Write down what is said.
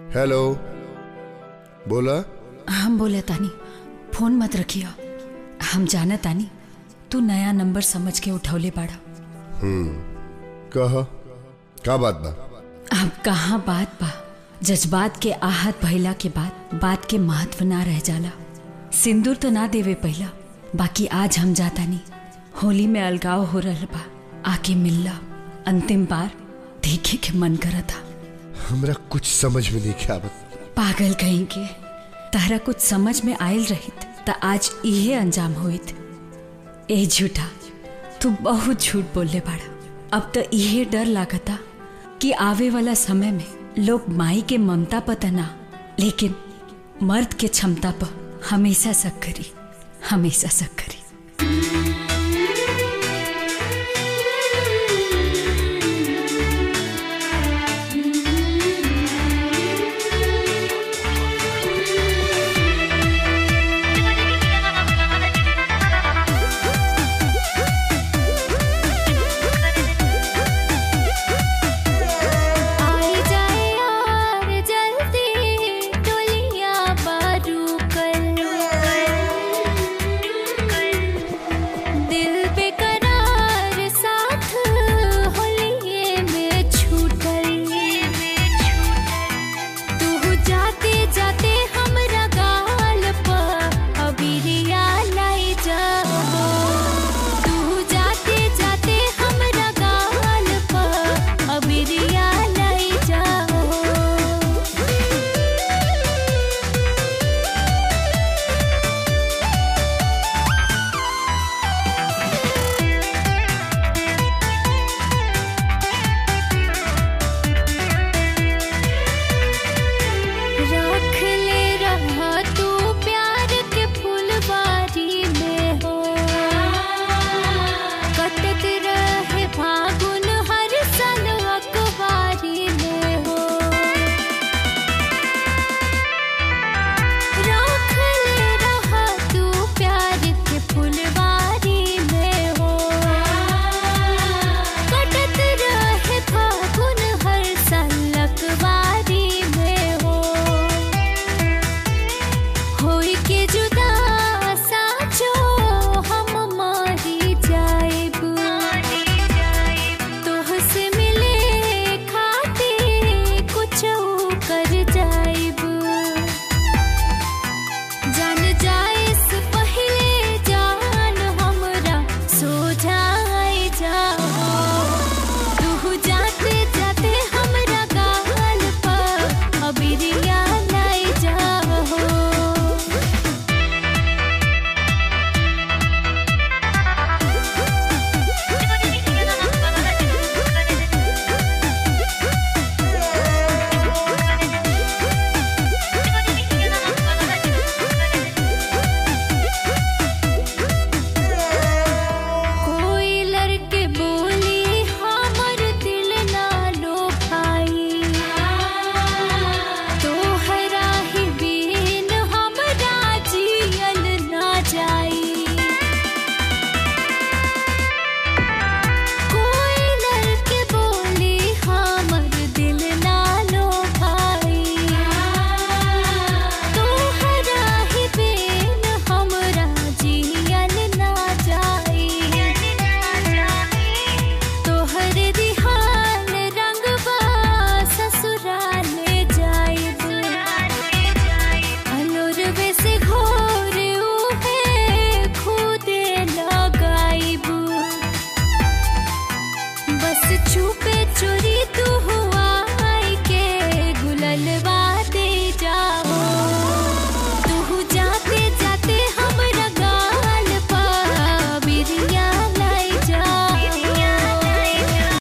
hello बोला हम बोले तानी फोन मत रखियो हम जाना तानी तू नया नंबर समझ के उठौले बाड़ा कह का बात बा अब कहाँ बात बा जज्बात के आहत भइला के बाद बात के महत्व ना रह जाला सिंदूर तो ना देवे पहला बाकी आज हम जाता नहीं होली में अलगाव हो रहल बा आके मिलला अंतिम बार देखे के मन करा था हमरा कुछ समझ में नहीं के आवत पागल कहीं के तारा कुछ समझ में आयल रहित त आज इहे अंजाम होइत ए झूठा तू बहुत झूठ बोलले बाड़ा अब तो इहे डर लागता कि आवे वाला समय में लोग माई के ममता पर ना लेकिन मर्द के क्षमता पर हमेशा शक करी हमेशा शक करी